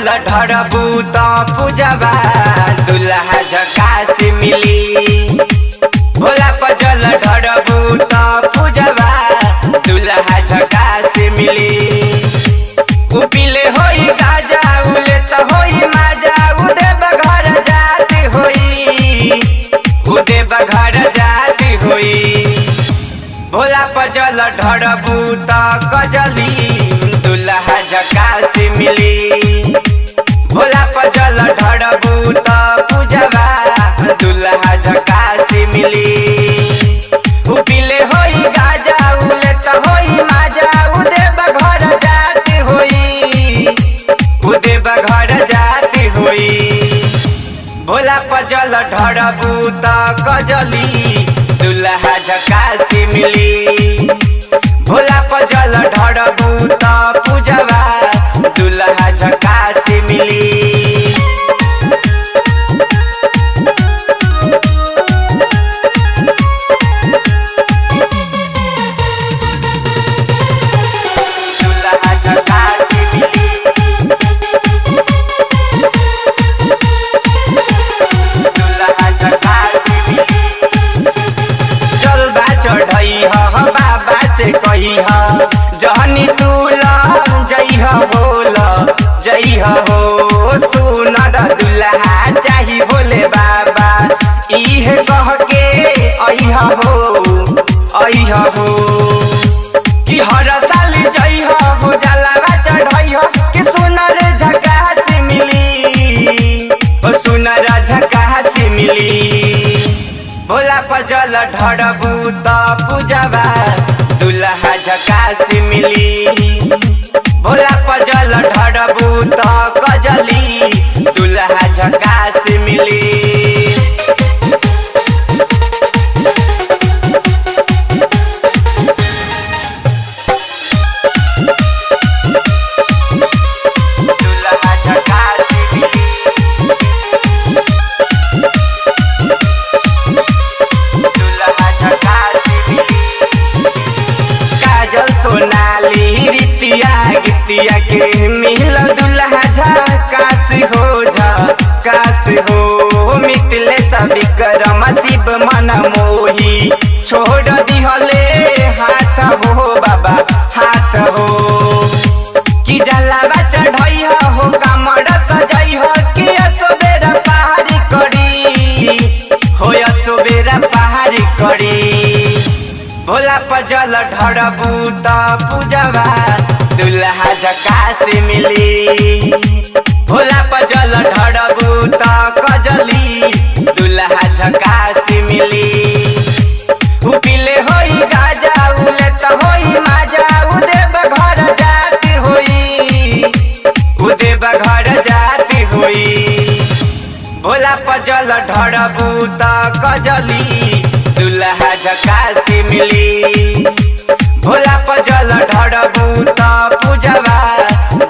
जल ढरबू त पूजबा दुल्हा झकास मिली भोला पर जल ढरबू त पूजबा दुल्हा झकास मिली उपिले होई गाजा उले त होई माजा उदे बघर जाती होई उदे बघर जाती होई भोला पर जल ढरबू त कजली दुल्हा झकास मिली भोला पर जल ढरबू त पूजबा दुल्हा झकास मिली उपिले होई गाजा उले त होई माजा उदे बघर जाती होई उदे बघर जाती होई भोला पर जल ढरबू त कजली दुल्हा झकास मिली भोला पर जल ढरबू त पूजबा दुल्हा झकास मिली दुल्हा झकास मिली दुल्हा झकास मिली चलबा चढ़ई ह बाबा से कही ह जहनी तूल जई ह बोल जई ह हो सुनर दुल्हा चाही बोले बाबा इहे कह के अइह हो अइह हो कि हर साल जई ह हो जलावा चढ़ई ह कि सुनर झकास मिली ओ सुनर झकास मिली भोला पर जल ढरबू त पूजबा दुल्हा झकास मिली भोला पर जल ढरबू त कजली दुल्हा झकास मिली दुल्हा झकास मिली दुल्हा झकास मिली काजल सोनाली रितिया गितिया के मिल दुल्हा झकास हो झकास हो मितले सभी करम शिव मन मोही छोड़ दिहले हाथ हो बाबा हाथ हो कि जलावा चढ़ई हो कमर सजई हो कि असोबेरा पहाड़ी करी हो असोबेरा पहाड़ी करी भोला पर जल ढरबू त पूजबा दुल्हा झकास मिली भोला पर जल ढरबू त कजली दुल्हा झकास मिली उपिले होई गाजा उले त होई माजा उदे बघर जाती होई उदे बघर जाती होई भोला पर जल ढरबू त कजली दुल्हा झकास मिली भोला पर जल ढरबू त पूजबा